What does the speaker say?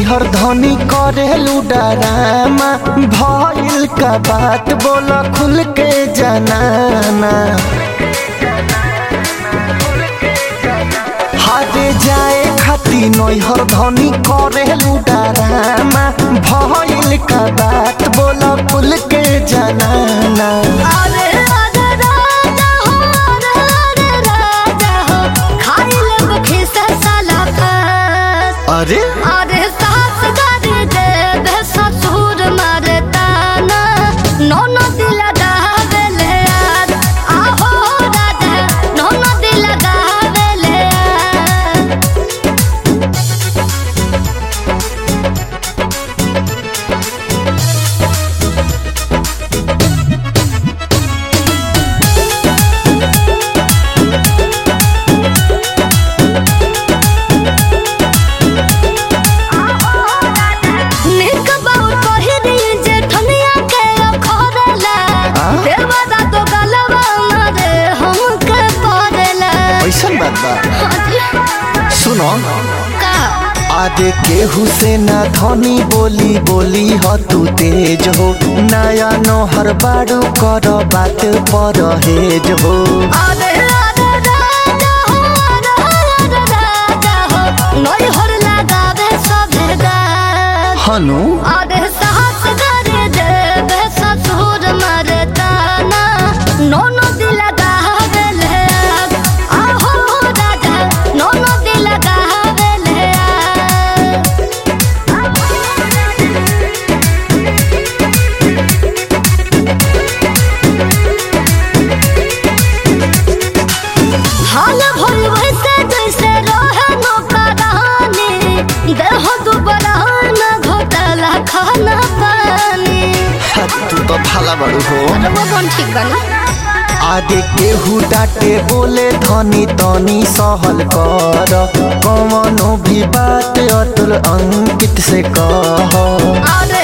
नैहर धनी करेलू डरामा भइल का बात बोल खुल के जनाना हारे जाए खाती नैहर धनी करेलू डरामा भइल का बात बोल खुल के जनाना अरे अरे राजा हो अरे अरे राजा हो खाई लेब खिसा साला खस अरे अरे सास गारी दे दे ससुर मारे ताना नौनो दिल गावेले यार आहो राजा नौनो दिल गावेले यार निक बाउ पहिरी जे ठनिया के अखरेला आ? देवदा तो गलवा मारे हमके परेला ऐसन बात बा सुनो का आदे केहू से ना धनी बोली बोली ह तू तेज हो नया नोहर बाड़ू कर बात पर हेज हो अरे अरे राजा हो अरे अरे राजा हो नई हर लगावे सभे गात हनु अरे साहस करे देवे ससुर मारे ताना नौनो दिल गावेले यार आहो राजा नौनो दिल गावेले यार हाल भइल वैसे जैसे रहे नौकरानी देह दुबरा न घोटाला खाना पानी तू तो भाला बड़ू हो वो कौन ठीक बना आदे केहू डाटे बोले धनी तनी सहल कर कवनो भी बात अतुल अंकित से कह अरे